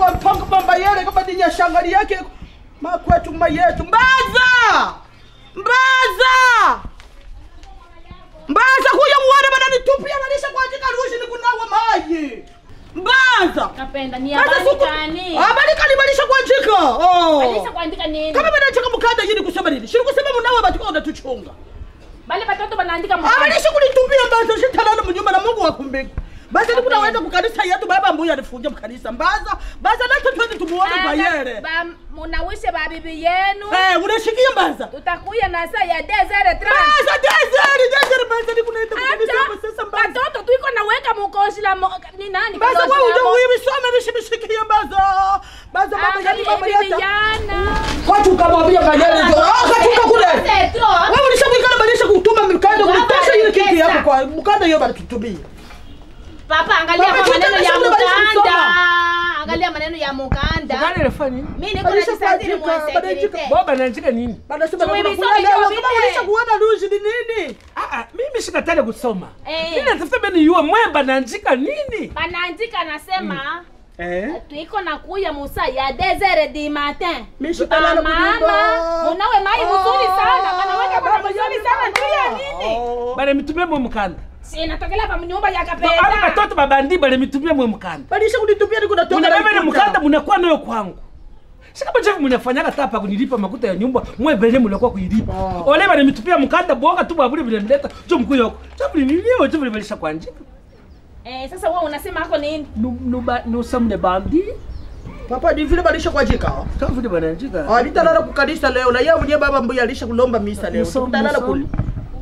wampanga mamba yele kama ni nyashangali yake makwetu mayetu mbaza mbaza mbaza kuya muone bananitupia nanisha kuandika rushi ni kunawa maji mbaza Kapenda ni Kaza habari suku- gani? habari kali balisha kuandika oh. Balisha kuandika nini? kama banacheka mukanda yini kusema nini shiri kusema munawe batuka unatuchunga Bale batoto banaandika mkanda. abalisha kunitupia mbaza shitalala munyumba na mungu wakumbika basi nikunaweza kukanisa yetu baba mbuya alifunja mukanisa mbaza baza nato twende tumuone bayere Ba munawishe babibi yenu. Eh, unashikia mbaza Tutakuya na saa ya 2h30. Baza desert, desert baza ni kunaenda kukanisa hapo sasa Acha mbaza. batoto tuiko na weka mukoshi la mo, ni nani? Baza Kaloshi wewe labo? uje uibisome bishimishikia mbaza. Baza mama yani Angalia mama hivi yata. vijana. Watu kamwambia kanyele ndio. Ah, katuka kule. C'est trop. Wewe ulishakuikana balisha kutuma mkanda kulitosha ile kiki yako kwa mkanda hiyo bali tutumie. Papa angalia Baba, kwa maneno ya chota balisha mukanda. kusoma. Angalia maneno ya mukanda. Gani inafanya nini? Mimi niko na Balisha kisazini kuandika, mwa balisha- security. Baba anaandika nini? Banasema Tuwe na visome kuna hiyo kama vile. balisha kuona ruji ni nini? Ah, ah, mimi sikatale kusoma. Eh. Mimi natafuta beni yue mwemba anaandika nini? Banaandika anasema Eh? tuiko na kuya musa ya 2h du matin. Mimi sitalala Mama, kunyumba. munawe mai mzuri sana. Banaweka bana Baba, mzuri yani sana juu ya baba. nini? Oh. Bale mitumie mwe mkanda. Si natokela pa nyumba ya Aba kapenda. batoto babandi bale mitumie mwe mkanda. Balisha kunitupia ni kuna toka. Munabebe na mkanda munakuwa nayo kwangu. Sika bajevu munafanyaka tapa kunilipa makuta ya nyumba mwe bele munakuwa kuilipa. Oh. Ole bale mitupia mkanda boga tu babuli bile mleta. Jo mkuu yako. Jo bile nilio jo bile balisha kuandika. Eh, sasa wewe unasema hako nini? Nu nu ba nu samne bandi. Papa ni vile balisha kuandika. Kama vile banaandika. Ah, nitalala kukanisa leo na yeye mwenyewe baba mbuya alisha kulomba misa leo. Muso- Tutalala muso- kule.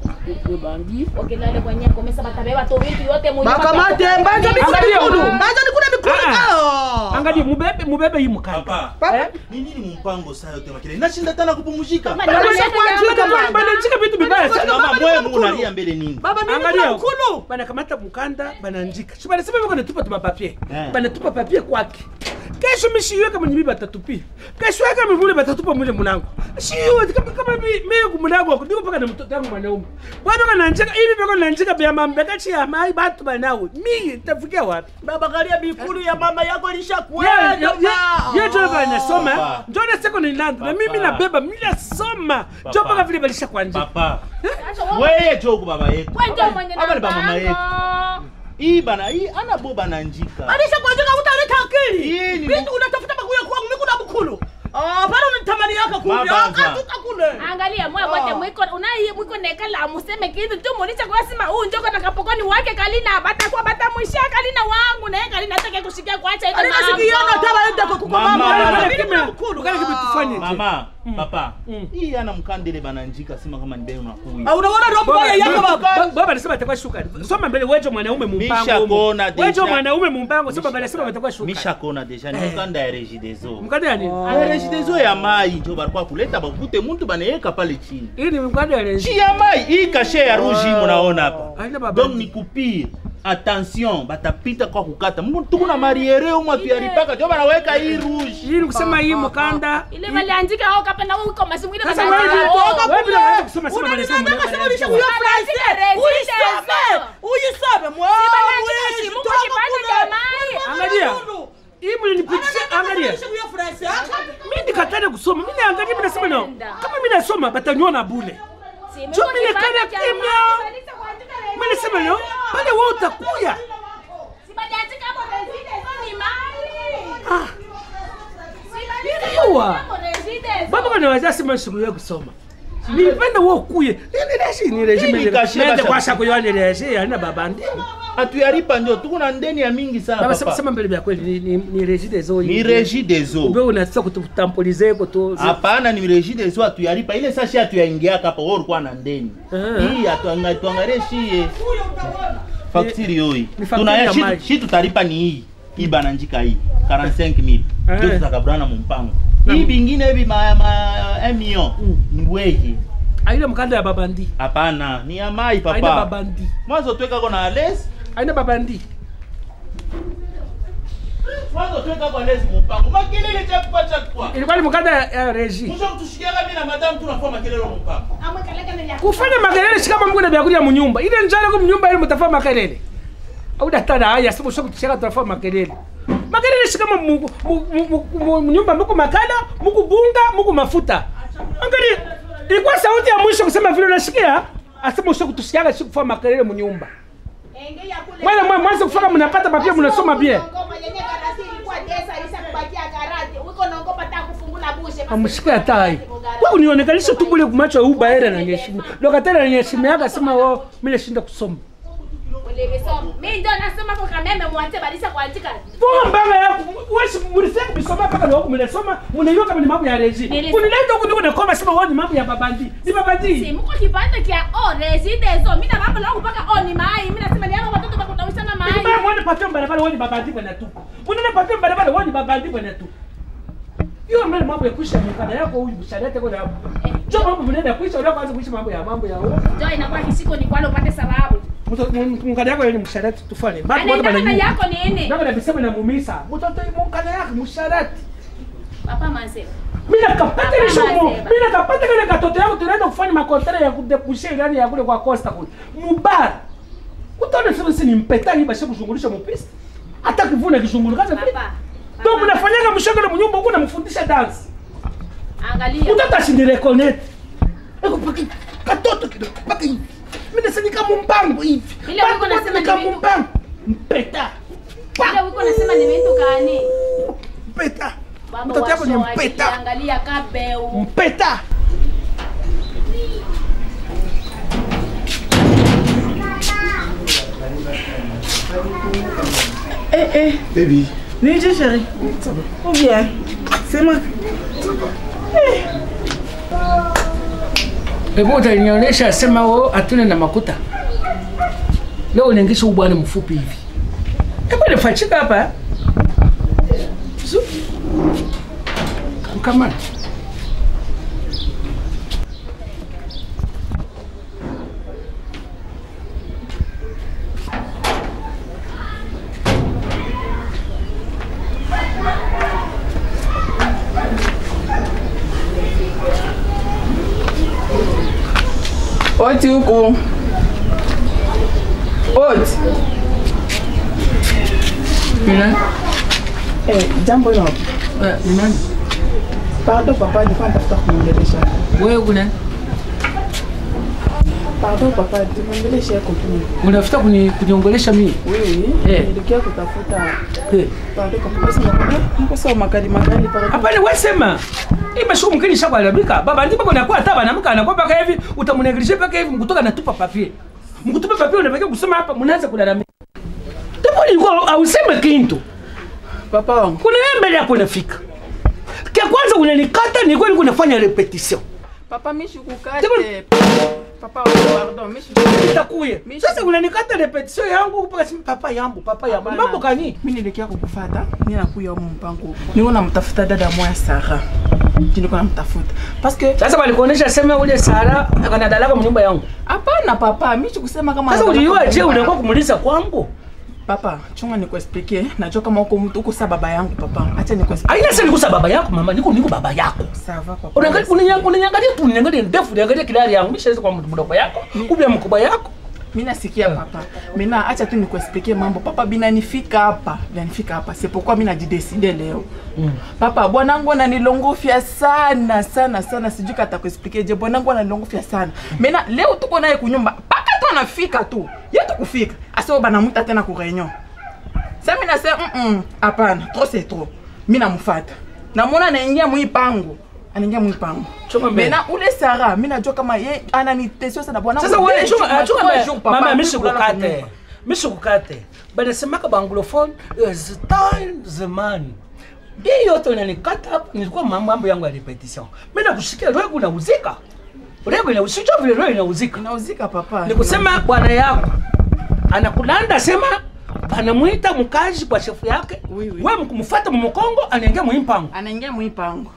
Ni bandi. Wakilale kwenye komesa batabeba tu vitu yote mu nyumba. Bakamate mbaza ni kuna Angalia mikulu. huko. Mbaza ni kuna mikulu. Ah, Ah. Angalia mubebe mubebe hii mkanda. Papa, Papa. Eh? ni nini mpango saa yote makile? Nashinda tena kupumzika. Kama Balisha Balisha kuandika kuandika, baba. Banaandika vitu vibaya sana. Mama Baba, ni mwe mkulu. unalia mbele nini? Baba mimi Angalia kuna huko. mkulu. banakamata mkanda banaandika si banasema biko natupa tuma papie Eh. banatupa papie kwake kesho mishiwe kama nyimi batatupia kesho yake mivule batatupa mule mlango shiwe kama kama mi mi kumlango wako ndiko paka na mtoto wangu mwanaume bwana kananjika hivi biko nanjika bya mambeka chi ya mai batu banawe mi tafikia wapi Baba galia mikulu ya mama yako ye ilishakwenda. ye ye jo banasoma Papa. njo na seko ni land na mimi Papa. nabeba mimi nasoma jo Papa. paka vile balisha kwanja Papa, Acha wewe. weye jogu baba yetu. Wewe ndio mwenye Hapa ni ba mama yetu. mpango. Hii bana, hii ana bo bananjika. Alisha kuandika utaleta akili. Hii ni- Vitu unatafuta makuya kwangu mimi kuna mkulu. Ah, bado unitamani yako kule. Mabaza. Akatuka kule. Angalia mwe wote Ah. mwiko unai mwiko nekala museme kitu tu mulicha kwa sema huu njoko takapokoni wake kalina batakuwa batamwishia kalina wangu na yeye kalina atake kushikia kuacha hizo Alina sikiana tala enda kwa kuko Mama. mama. Mama. Mimi kuna mkulu. Ukale kitu tufanye je? Mama, papa, Mm. hii ana mkandele bananjika sema kama ni beo nakuya. Ah, unaona roho mbaya yako baba. baba anasema atakuwa shuka soma mbele wejo mwanaume mumpango Mishakona deja. wejo mwanaume mumpango soma mbele sema atakuwa shuka Mishakona deja ni mkanda ya regideso. mkanda ya nini Ya regideso ya mai njo barikuwa kuleta bakute muntu banaweka pale chini. hii ni mkanda ya renji Chi ya mai, hii kashe ya rouge hii munaona hapa. Haina baba. Donc ni kupire. Attention, batapita kwa kukata. Mungu tuko na mariere umwa tuyalipaka jo banaweka hii rouge. hii ni kusema hii mkanda ile waliandika au kapenda wewe uko masimu ile Sasa waliandika wewe au. toka Wewe bila kuanza kusoma sema mbele sema Unaniambia mbele kama ulisha mbele. kuya Wanaandika Friday. residence. Uisome. Uisome mwa. Banaandika shimuko kipande cha mai. angalia hii mlinipitisha angalia Ulisha kuya Friday. mimi nikatana kusoma mimi naangalia mimi nasema no kama mimi nasoma bataniona bule Simu Jo, iko mimi kipande nikana cha kimya. mai. Balisha kuandika mimi nasema no pale wewe utakuya Si baliandika hapo residence ni mai. ah Si baliandika Niliwa. hapo residence. baba bana wazasema siku ya kusoma nilipenda wewe ukuye ile reshi ni reshi Hii ni mimi kashe nende basha- kwa shako yone reshi yana baba ndi Atuyalipa njo tuko na ndeni ya mingi sana baba sema papa. sema mbele vya kweli ni ni, ni reshi dezo Ni regideso. ube unataka kutampolize ko to Hapana, ni regideso atuyalipa ile sashi atuyaingiaka hapa wewe ulikuwa na ndeni. Ah. Hii atuangalie tuangalie shie. Faktiri yoi. ni fakturi Tuna ya shi, maji. shi tutalipa ni hii. Hii bananjika hii. 45000. Eh. Ndio tutakabrana mumpango. Na- Hii bingine hivi ma, ma 1 million. Mm. Ni weje. aina mkanda ya baba ndi Hapana, ni ya mai aina papa. baba ndi Mwanzo tuweka kwa na les. aina baba ndi Mwanzo tuweka kwa les mumpango. Makelele chakwa chakwa. ilikuwa ni mkanda ya- ya reshi Mwisho kutushikiaga mimi na madam tunafanya makelele mumpango. Amwe kaleka ni ya kufanya makelele shikama mungu na vyakulia munyumba ile njala kwa munyumba ile mtafanya makelele au daktari haya sema sio kutushaka tunafanya makelele makelele si kama mu- mu- mu- mu- mu- nyumba muku makala muku bunga muku mafuta angalia ilikuwa sauti ya mwisho kusema vile unasikia asema ushe kutusikiaga si kufanya makelele munyumba Mwana mwa mwanzo kufaka mnapata papia mnasoma bien. Amusikia tai. Wewe unionekalisha tu bule kumacho uba era na nyeshima. Lokatera na nyeshima yaka sema wao mimi nashinda kusoma. mi ndo nasoma kwa kameme mwante balisa kuandika Funga mbanga yako. Wewe mulisema kusoma paka leo mnasoma mnaiyo kama ni mambo ya reji. Nilisema. Unileta huko ndiko nakoma sema wao ni mambo ya babandi. Ni babandi. simuko kipande kya o residezo mi na mambo langu mpaka o ni mai mi nasema ni hapa watoto bakutawishana mai Mbaya mwana patia barabara wao ni babandi bwana tu. Unaona patia barabara wao ni babandi bwana tu. Hiyo mbele mambo ya kuisha mkana yako huyu msharete kwa hapo. Jo mambo mnaenda kuisha unataka kuanza kuisha mambo ya mambo ya huo. njo inakuwa kisiko ni kwalo upate sababu Mkana yako ni msharete tufanye. Bado watu anaendana na bana. yako nini Ndio nabisema na mumisa. Mtoto mkana yako msharete. papa manse Mimi nakapata ile shomo. Mama, Mimi nakapata kale katoto yangu tunaenda kufanya makontra ya kudepushe ndani ya kule kwa Costa kule. Mubar. Utaona sasa sisi ni mpeta hii basi kuzungulisha mpista. Hata kivuna kizunguluka sasa. Papa, Ndio papa. mnafanyaga mshangalo mnyumba huko namfundisha dance. angalia Mtoto asinireconnect. Eko paki katoto kidogo paki hivi. Mimi nasema kama mpango hivi. Ile wiko nasema ni kama vitu- mpango. Mpeta. ile wiko nasema ni vitu gani Mpeta. Baba Mtoto yako ni washo mpeta. angalia kabeu Mpeta. Eh, eh. Baby, Nije chérie. Ou bien. C'est moi. Hebu utanionyesha sema wao hatuna na makuta. Leo unaingisha ubwana mfupi hivi. Hebu nifachika hapa. eh? Zu. Kama Oti huku. Oti. Nina? Eh, jambo hilo. Eh, ni nani? Pardon papa, nilikuwa natafuta kumwongelesha. Wewe kuna Pardon papa, nimwongeleshe yako tu. unafuta kuni kuniongelesha mimi? Wewe, Eh. nilikuwa kutafuta. Eh. Pardon papa, basi nakwambia, niko sawa makali makali pardon. Hapana wewe sema. Hii mashuku mkini shakwalabika. Baba ndipo kuna kwa hata bana mka anakuwa paka hivi utamunegelisha paka hivi mkutoka natupa papier. Mkutupa papier unabakia kusoma hapa mnaanza kulalamika. Ndipo ilikuwa auseme kintu. Papa wangu. kuna wewe mbele yako unafika kia kwanza unanikata nilikuwa nilikuwa nafanya repetition Papa mimi shukukate. Papa wangu, pardon, mimi shukukate. itakuye sasa unanikata repetition yangu mpaka sema papa yangu papa yangu mambo kani mi nilikia kukufata mi nakuya mu mpango niko namtafuta dada moya sara niko namtafuta paske sasa walikuonesha sema ule Sara akanadalaka mnyumba yangu hapana papa mi chikusema kama sasa anataka uliua je kunyumba. unakuwa kumuliza kwangu papa chunga nikuexplike najua kama uko mtu uko sa baba yangu papa acha nikuexplike aina sasa nikusa baba yako mama niko niko baba yako sava papa Unaangalia unanyangalia unanyangalia tu unanyangalia ndefu unanyangalia kilari yangu mimi siwezi kwa mtu mdogo yako kubwa mkubwa yako mi nasikia papa mena acha tu nikuexplike mambo papa binanifika hapa binanifika hapa c'est pourquoi mi najideside leo papa bwanangu ananilongofya sana sana sana sijui kata kuexplike je bwanangu ananilongofya sana mena leo tuko naye kunyumba mpaka tu anafika tu ye tukufika asio banamuta tena ku réunion sa mi nase mm hapana trop c'est trop mi namufata namona anaingia mwipango anaingia mwipango Chunga mbele. mena ule sara mi najua kama ye ananitesio sana bwanangu sasa wewe Deux chunga jours, chunga trois mbele. jours, papa, mama mi mimi kulala sikukate kunyumba. mimi sikukate banasemaka baanglophone is time zamani hii yote unanikata hapo nilikuwa mambo mambo yangu ya repetition mimi nakushikia leo unauzika leo inauzika vile leo inauzika inauzika papa ni kusema bwana yako anakulanda sema anamwita mkazi kwa shefu yake Oui, oui. wewe mkumfuata mumukongo anaingia muimpango anaingia mwipango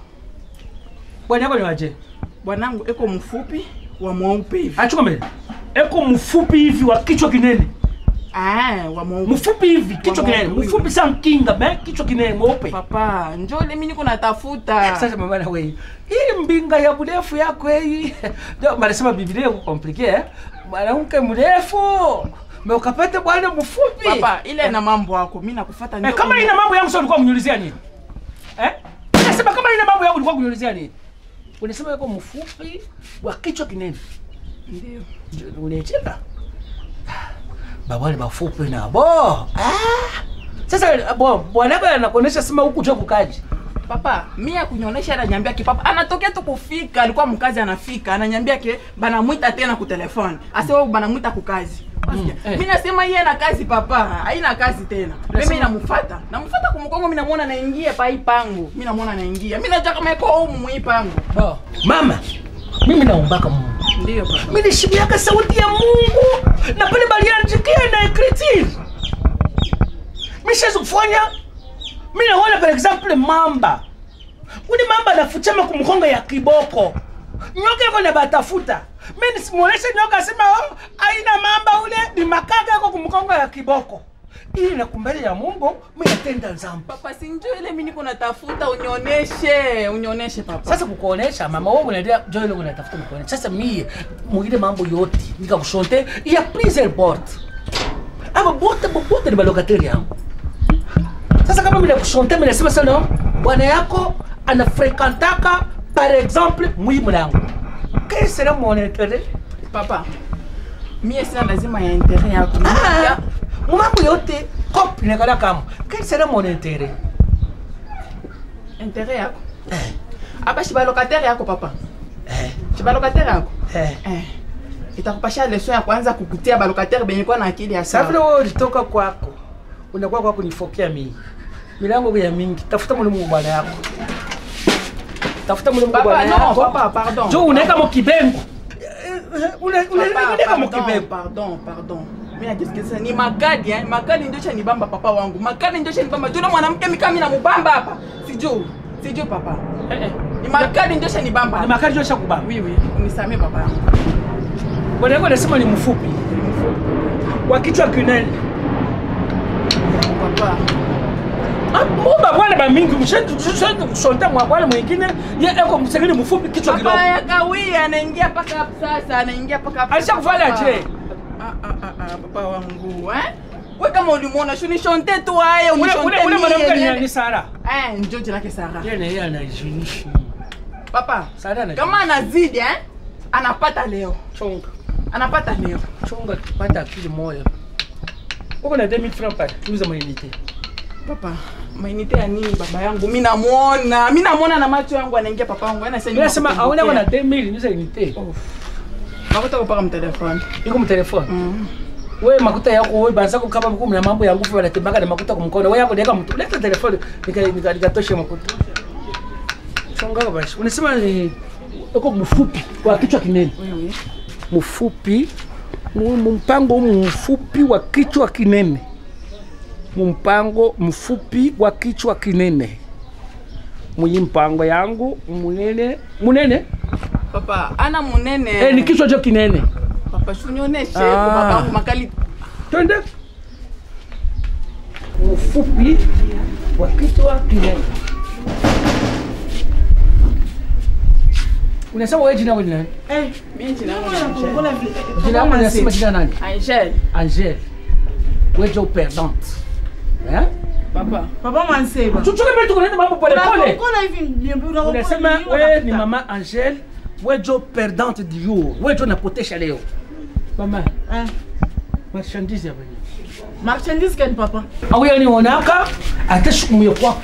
bwana yako ni waje bwanangu eko mfupi wa mweupe hivi achuka mbele eko mfupi hivi wa kichwa kinene Ah, wa mweupe mfupi hivi kichwa Wa kinene mweupe, mfupi sa mkinga me kichwa kinene mweupe papa njole mi niko natafuta sasa mama na wewe hii mbinga ya mrefu yako hii ndio wanasema biblia iko komplike eh mwanamke mrefu me ukapata bwana mfupi papa ile na mambo yako mi nakufata eh, kama ina mambo yangu sio ulikuwa kunyulizia nini eh? Unasema kama ina mambo yangu ulikuwa kunyulizia nini? Unasema yuko mfupi wa kichwa kinene. ndio Unacheka? Babali bafupi na bo. Ah! Sasa bo bwanako anakuonesha sema huku jua kukaji. papa mi akunyonyesha ananyambia ki papa anatokea tu kufika alikuwa mkazi anafika ananyambia ke banamwita tena ku telefone asewa banamwita kukazi eh. mi nasema iye na kazi papa haina kazi tena mimi Nasema- namufata namufata kumkongo mi namwona naingia pa hii pango mi namwona naingia mi najua kama iko umu mu hii pango Bo. Mama, mimi naombaka Mungu. ndio papa Mimi nishimiaka sauti ya Mungu na pale baliandikia na ekritiri. Mimi siwezi kufanya. Mimi naona par exemple mamba. Uni mamba anafuchama kumkonga ya kiboko. Nyoka yako na batafuta. Mimi nisimuoneshe nyoka asema oh, aina mamba ule ni makaka yako kumkonga ya kiboko. Ili na kumbele ya Mungu mimi natenda nzambo. papa sinjo ile mi niko natafuta unyoneshe unyoneshe papa Sasa kukuonesha mama wangu naendelea joy leo natafuta kukuonesha. Sasa mie mwingine mambo yote nikakushonte ya please board. Aba bote bote ni balokateri yangu. Sasa kama mimi nakushonte mimi nasema sana bwana yako anafrekantaka par exemple mwi mlango. Quel sera mon intérêt? papa mie sina lazima ya intere yako Ah, mambo yote cop nekala kama. Quel sera mon intérêt? intere yako Eh, apa shibalokateri yako papa eh, shibalokateri yako eh. eh. itakupasha leso ya kwanza kukutia balokateri benye kwa na akili ya Sasa vile sawa wewe ulitoka kwako, unakuwa kwako nifokea mimi. Milango ya mingi, tafuta mlimu wa bwana yako. Tafuta mlimu wa papa bwana no yako. papa pardon Jo unaweka mo kibengo. Una Papa, unaweka mo pardon, kibengo. pardon pardon mi najisikiliza ni makadi eh? makadi ndio chanibamba papa wangu makadi ndio chanibamba juna mwanamke mikami na mubamba hapa sijuu sijuu papa Eh eh. ni makadi ndio chanibamba Ni makari josha kubamba. oui oui unisamee papa yangu Bwana yako anasema ni mfupi. Wa kichwa kinene. papa Ah, Mumba bwana ba mingi mshendu mshendu kusonta mwa bwana mwingine ye eko msengeni mfupi kichwa kidogo. papa yakawia anaingia paka hapo sasa anaingia paka hapo Alisha kufanya Papa. je? Ah, ah, ah, ah, papa wangu eh we kama ulimwona shunishonte tu aye Ule ule unishonte ule mwanamke mie ni ni Sara. eh njo jina lake Sara Yeye na yeye anajinishi. papa Sara na kama anazidi eh anapata leo chonga. anapata leo chunga pata akili moyo uko na 2000 francs pale tuuze mwenite papa mainite ya nini baba yangu mi namwona mi namwona na macho yangu anaingia papa wangu Yaani sasa mimi nasema hivi aone nakukumbukia. na 2000 niuze unite makuta kupaka mtelefoni iko mu telefone Mm. wewe makuta yako wewe banza kukaba buku na mambo ya nguvu wanatembaka na makuta kumkono wewe yako ndeka mtu leta telefone nika nika nikatoshe makuta chunga basi unasema ni uko mfupi kwa kichwa kinene Wewe. mfupi mu- mpango mfupi wa kichwa kinene mpango mfupi wa kichwa kinene mwenye mpango yangu munene munene papa ana munene eh, ni kichwa cho kinene papa shunioneshe Ah. baba wangu makali twende mfupi wa kichwa kinene unasema wewe jina wewe ni nani eh mimi jina langu ni Angel. jina lako unasema jina nani Angel Angel wewe jo perdante eh papa Papa Manseba. chuchuke mtu kunaenda mambo pole pole Unakokola hivi niambie unakokola. unasema hivi, wewe ni unakuta. mama Angel wewe jo perdante du jour wewe jo napotesha leo mama Eh. marchandise ya wewe Marchandise gani papa? auya nionaka atashukumuye kwako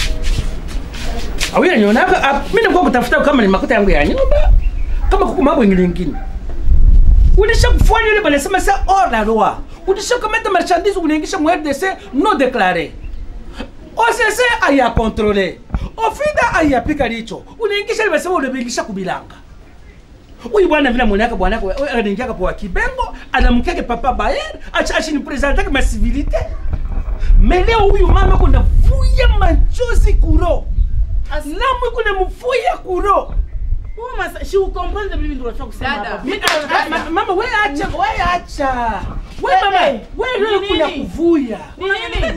auya nionaka ah, mi nakuwa kutafuta kama ni makuta yangu ya nyumba kama kuku mambo ingine ingine ulisha kufanya ile banasema sa hors la loi ulisha kamata marchandise unaingisha mu RDC non déclaré OCC aya contrôlé ofida ayapika licho unaingisha ile basema unabingisha kubilanga huyu bwana vile mwanaka bwana yako anaingia kwa kibengo anamkeke papa bayer acha achini presenter kama civilité mais leo huyu mama kuna vuya machozi kuro namu kuna mfuya kuro Wewe masa, si ukomprendre mimi ndio nataka kusema Dada, hapa. mi- Mimi ah, Ma- mama we acha we acha we Wewe, mama we leo ni kuna nini? kuvuya Ni nini? nini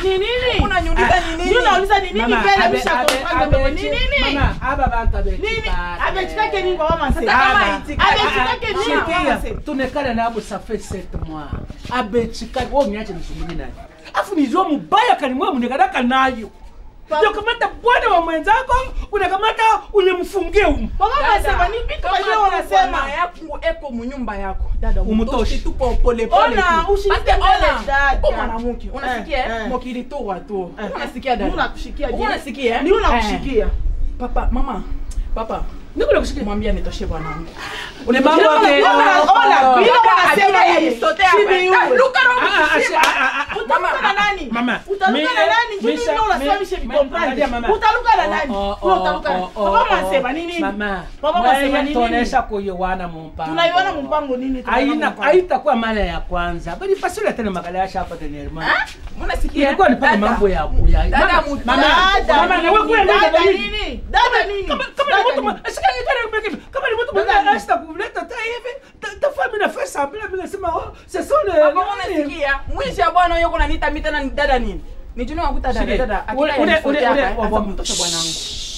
Ni nini? unaniuliza ni nini Ndio nauliza ni nini Mama, mbele abe- misha abe- comprendre abe- ni nini? Mama, aba bantu Nini? abechikake. Abechikake nini kwa mama Manse? Hata kama Aba- itikake- Abechikake nini kwa mama Sikia, Manse? tunekala nabo safe sept mois abechikake wo niache nisumuni naye afu nijua mubaya kanimwa munekanaka nayo ndio kamata bwana wa mwenzako unakamata unemfungie umu Mama Manse, ni vitu kwa hiyo wanasema. yako eko munyumba yako dada Umutoshe. umutoshe tu po pole pole Ona, tu. ushirike Basi mbele, ona, dada. uko mwanamke unasikia Eh, eh? eh. mokiritorwa tu Eh. unasikia dada Unakushikia je? unasikia Ni unakushikia. papa mama papa niko nakusikia mwambie nitoshe bwanangu une mambo Ona, yake ona, ona, bila wanasema yeye. Sibi yule. Utaluka na nani? Mama, Utaluka mi- na nani? Njoo Misha- ndio unasema mi- mishe ma- vikomprendre. angalia mama. Utaluka na nani? Oh, oh, Wewe utaluka na- oh, oh, Papa oh, Manse, oh. ni nini? Mama, Papa Manse, mwenye ni nini? tuonesha kuyowana mumpango Tunaiona mpango nini? Tunaiona Haina- mpango. haitakuwa mara ya kwanza bali pasule tena makala yasha hapa tenerma unasikia ilikuwa ni pale Dada. mambo ya ya Dada Mama, muta- mama, Dada mama, na wewe nini? kwenda Dada kwa nini? nini? Dada nini? kama kama ni Dada mtu nini? mwa- shika hii tena mbele kama ni mtu Dada mwenye nini? hasta kuleta ta hivi ta- tafaa mimi na fesa bila bila sema oh c'est ça le Papa, unasikia mwisho ya bwana yuko nanita mita na dada nini nijuni wakuta dada Sige. dada Ule- akila ule- ya ule- nisote ule- hapa wa- hasa wa- kumtosha bwanangu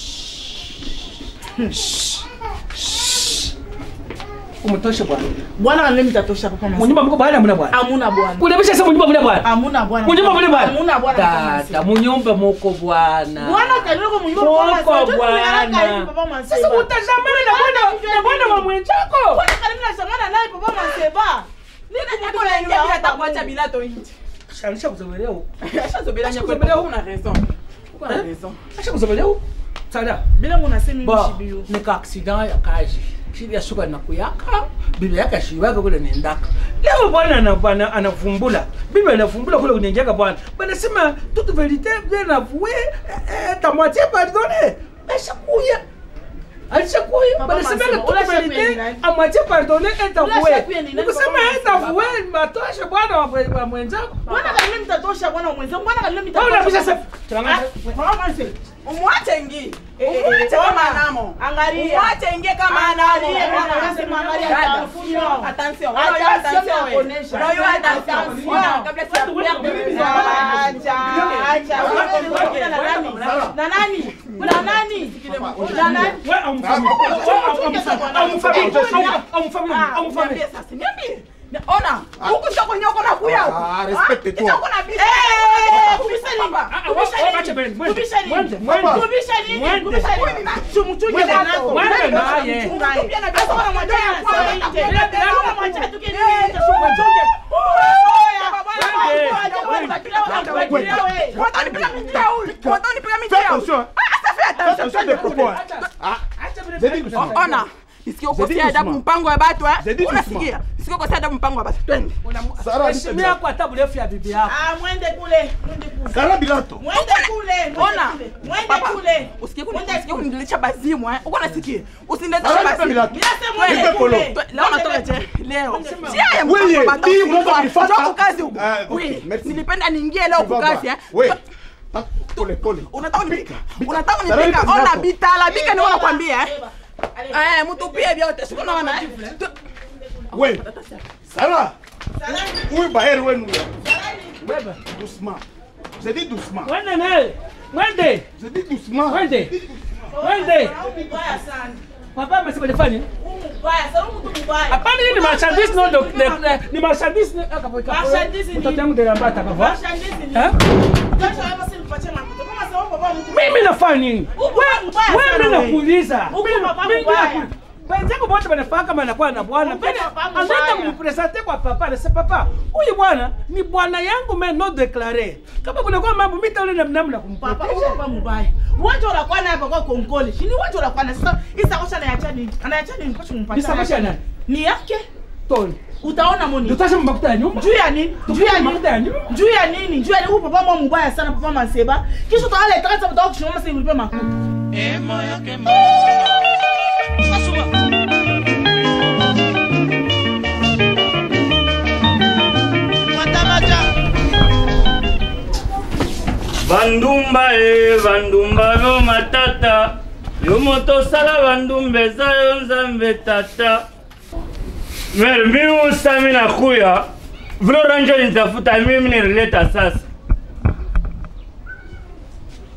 umtoshe bwana Bwana kanile mitatosha Papa Manse. munyumba mko bwana mna bwana Hamuna bwana. kulebesha sasa munyumba mna bwana Hamuna bwana. munyumba mna bwana Hamuna bwana. Papa Manse. dada munyumba muko bwana Bwana kanile munyumba Papa Manse. Muko Ndio tunaona bwana. karibu Papa Manse. sasa utazamana na bwana na bwana wa mwenzako Bwana karibu na shamana naye Papa Manse ba. Nini Eko na ingia bila takuacha bilato nje shanisha kuzomelea huko ashazobela Acha nyakwe kuzobelea una raison uko na raison acha kuzomelea huko sada Bila munasemi ba mishibiyo. nika accident ya kazi shida shuka na kuyaka bibi yake shiwaka kule nendaka leo bwana ana bwana anavumbula bibi anavumbula kule unyenjaka bwana bwana sema toute vérité bien avouée eh, ta moitié pardonnée ashakuya alishakuya Papa bwana sema Masemo, toute ula shakuya vérité ni nani? à moitié pardonnée est Ula avouée shakuya ni nani, nikusema Papa est Masemo? avouée matosha bwana wa mwe- wa mwenzako Bwana kanile mitatosha bwana mwenzangu. Bwana kanile wewe mitatosha. unabisha sasa Ah, tuangalie Papa Manse. umwache ngi Eh, eh, umwache eh, kama ona. anamo Angalia. umwache ingie kama anamo Angalia, bwana anasema angalia Dada, attention. attention Attention Unajua attention ya wewe. kuonesha. Unajua attention Attention. Ona, kabla Acha, acha. Wewe unakuja na nani? Na nani? Na nani? Na nani? wewe amfahamu amfahamu amfahamu amfahamu Niambie sasa, niambie. Ona, huku sio kwenye uko na kuya huku. Ah, respecte Ah, toi. sio kuna bibi. Eh, kubisha nini? Papa, Kubisha nini? Wacha bende, mwende, Kubisha nini? mwende, mwende. Kubisha nini? Mwende. Kubisha nini? Chumuchunge Mwende, bwanako. mwende naye. Chunga yeye. Pia na Sasa bibi. unamwambia Pia anasema na nje. bibi. Pia na unamwacha tu kile nini cha chumuchunge. Watanipiga miti ya huyu. Watanipiga miti Fais ya huyu. attention. hein. Ah, ça fait Fais attention. attention des propos. hein. Ah, j'ai dit doucement. O- Ona, isikio Zedi kosea adabu doucement. mpango wa batu eh. Zedi Unasikia? Isikio kosea adabu mpango wa batu. Twende. Sarah, heshimia kwa tabu refu ya bibi yako Ah, mwende kule. Mwende kule. Sarah Bilato. Mwende kule. Mwende Ona. kule. Mwende Papa, kule. Usikie kuni Mwende usikie kule. kunilisha bazimu eh. Uko nasikia? Usiniletea Sarah bazimu. Bilato. Bila sema Nipe mwende polo. kule. Twe- Leo natoka je? Leo. Sia ya Oui, mpango wa batu. dis, unaweza kunifata? Njoo kukazi huku. Ah, okay, Oui, merci. nilipenda niingie leo Tu vas kukazi voir. eh. Oui. Ah, Pole pole. Unataka Pika, unipika? pika. Unataka Sarah, unipika? nipe Ona zako. bitala bika ni nakwambia eh. Allez. Eh, mtupie vyote. Siku naona eh. Tu- Oui. Sarah. Salami. Huyu baheri wenu. beba Doucement. J'ai dit doucement. mwende naye mwende J'ai dit doucement. mwende mwende Huyu mbaya sana. papa amesema nifanye Huyu mbaya sana. Huyu mtu mbaya. hapana hii ni marchandise no de de- ni marchandise ni akapo Marchandise ni- mtoto yangu de lamba atakavaa Marchandise ni- eh Kesho hapa si nipatie mafuta. Kama sababu baba mtu mimi nafanya nini Huku mbaya wewe sana mimi wewe. nakuuliza Huku Mimi- baba mimi mbaya. naku- wenzangu wote wanafaa kama anakuwa na bwana Upende baba mbaya. anaenda kumpresente kwa papa anasema papa huyu bwana ni bwana yangu mais non déclaré kama kunakuwa mambo mimi taule namna namna Papa kumproteja uko mbaya. Uwanja unakuwa naye hapa kwa konkole. Shini uwanja unakuwa naye. Sasa hii sakosha anaiacha nini? Anaiacha nini? Kwa ni sakosha ya nani Ni yake. toni Utaona moni. tutasema makuta ya nyumba Juu ya nini? Juu ya makuta ya nini? nyumba Juu ya nini? Juu ya nini? Huyu papa mwa mbaya sana papa Maseba. Kisha utaala itakata mtao kushimama sasa ulipe makuta. bandumba e bandumba yo matata yo moto osala bandumba eza yo nzambe tata mere miusami na kuya vile oranjo nitafuta mimi nilileta sasa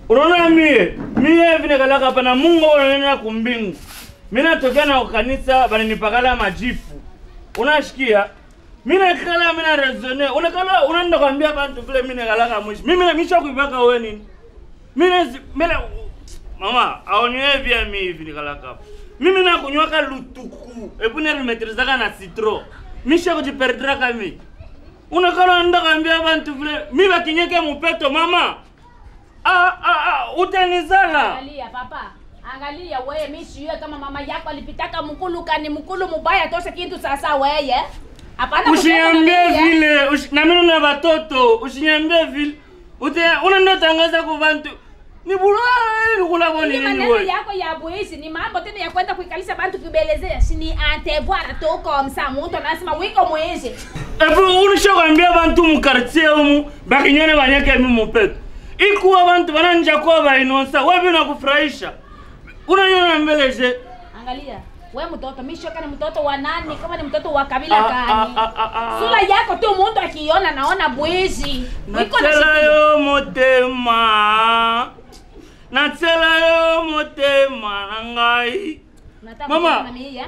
unaona mie mie vile kalaka hapa na mungu unaenda kumbingu mi natokea na kanisa bananipakala majifu unashikia mi nakala mi naresone unakala unaenda kwambia bantu vile mi nakalaka mwishi mimi misha kuipaka we nini mine mine mama aonievia mi hivi nikalaka hapa mimi nakunywaka lutuku epu nerimetrizaka na citro misha kujiperdraka mi unakala nda kwambia bantu vile mi bakinyeke mupeto mama ah, ah, ah, utanizala Angalia papa, angalia wewe, mimi sijue kama mama yako alipitaka mkulu kani mkulu mubaya tosha kitu sasa weye. Hapana usiniambie kusema na mimi, eh. vile usi- na mimi na watoto usiniambie vile ute unaenda tangaza kwa bantu ni bulala kula kwa Hii nini maneno wewe yako ya buisi ni mambo tena ya kwenda kuikalisha bantu kibelezea. Si ni antevoir toko msa mtu anasema wiko mwizi. epu unisha kwambia bantu mu quartier umu bakinyene banyeke mi mupeto ikuwa bantu bananja kwa bainonsa wewe nakufurahisha unanyona mbeleje Angalia, we mtoto, mimi shoka ni mtoto wa nani? Kama ni mtoto wa kabila Ah, gani? ah, ah, ah, ah. Sura yako tu mtu akiona naona bwizi. Wiko na natela shida. yo motema natela yo motema na ngai Unataka Mama. kucheza na mimi, eh?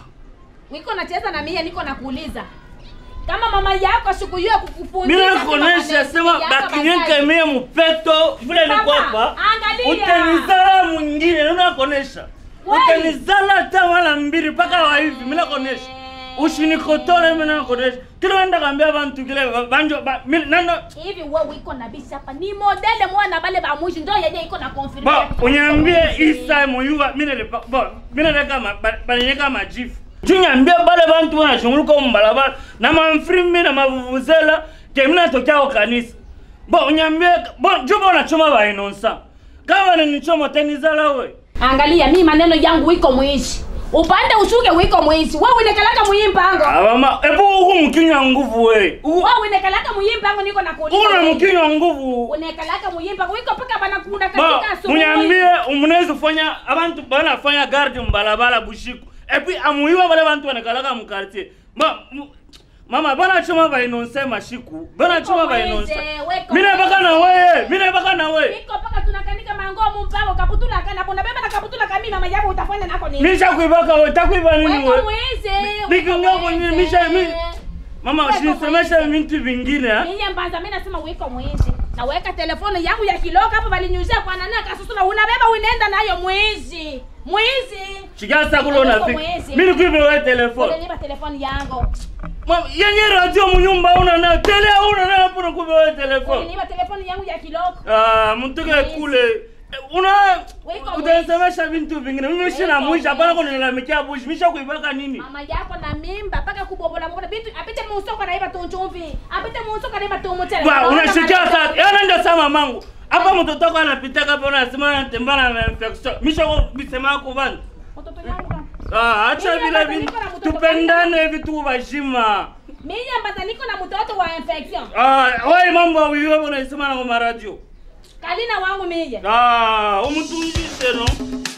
Wiko nacheza na mimi niko nakuuliza. Kama mama yako sikujua kukufundisha. mina sema kuonesha maneno sema yako bakinyeke bazazi. mie mupeto vile Mama, nikwapa angalia. utenizala mwingine ninakuonesha Wai. utenizala hata mara mbili mpaka wa hivi minakuonesha ushinikotole minakuonesha kile wenda kambia bantu kile ba- banjo ba- mi- nando Hivi wewe wiko na bisi hapa ni modele mwana bale ba mwishi ndio yenye iko na confirm. bo unyambie isa muyuba minelepa bo mineleka ma- ba- baninyeka majifu junyambie bale bantu banashunguluka mumbalabala na mamfrimbi na mavuvuzela ke minatokyao kanisa bo unyambie bo juba unachoma bainonsa kama ninichoma tenizala we Angalia mimi maneno yangu wiko mwishi. Upande ushuke wiko mwishi. Wewe unekalaka muimpango. abama epo uku mukinywa nguvu we Uku- Wewe unekalaka muimpango niko nakuuliza. una wewe. mukinywa nguvu Unekalaka muimpango wiko paka banakunda bo katika asubuhi. munyambie umunezi kufanya abantu banafanya garde mbalabala bushiku epi amuiwa bale bantu banekalaka mukartier ma mu- mama banachoma bainonse mashiku banachoma Weko bainonse mweze, weko mine baka na mweze. weye mine baka na weye Iko paka tunakanika mangomu mpango kaputula kana bona beba na kaputula kami mama yako utafanya nako nini? misha kuibaka we takuiba nini Weko we mweze. Nikinga kwenye misha mi mama Weko usinisemesha mweze. vintu vingine ha Mimi mbanza mimi nasema wiko mwizi. Naweka telefoni yangu ya kiloka hapo walinyuzia kwa nani akasusula unabeba unaenda nayo mwizi. Mwizi. shikasa kulo Weko unafika mwezi. mini kuibe we telefone Unanipa telefoni yangu. Mama, yenye radio munyumba una nayo tele una nayo hapo nakuibe we telefone Unanipa telefoni yangu ya kiloko. Ah, mtuke kule Eh, una Weko utasemesha vintu vingine mimi sina Weko mwisho hapana mwizi. kunilalamikia bushi misha kuibaka nini Mama yako na mimba paka kubobola bobola bitu apite musoko na iba tunchumvi. Apite musoko na iba tumutele. Ba, unashikia sasa yana ndio sama mamangu hapa mtoto wako anapita hapa unasema anatembea na infection misha bisema kwa bana Mtoto yangu. ah acha Mimi vile hapa vintu niko na mtoto tupendane vitu vashima Mimi ambaza niko na mtoto wa infection. ah wewe mambo ya wewe unasema na kwa radio Kalina wangu mimi. ah umtumjishe no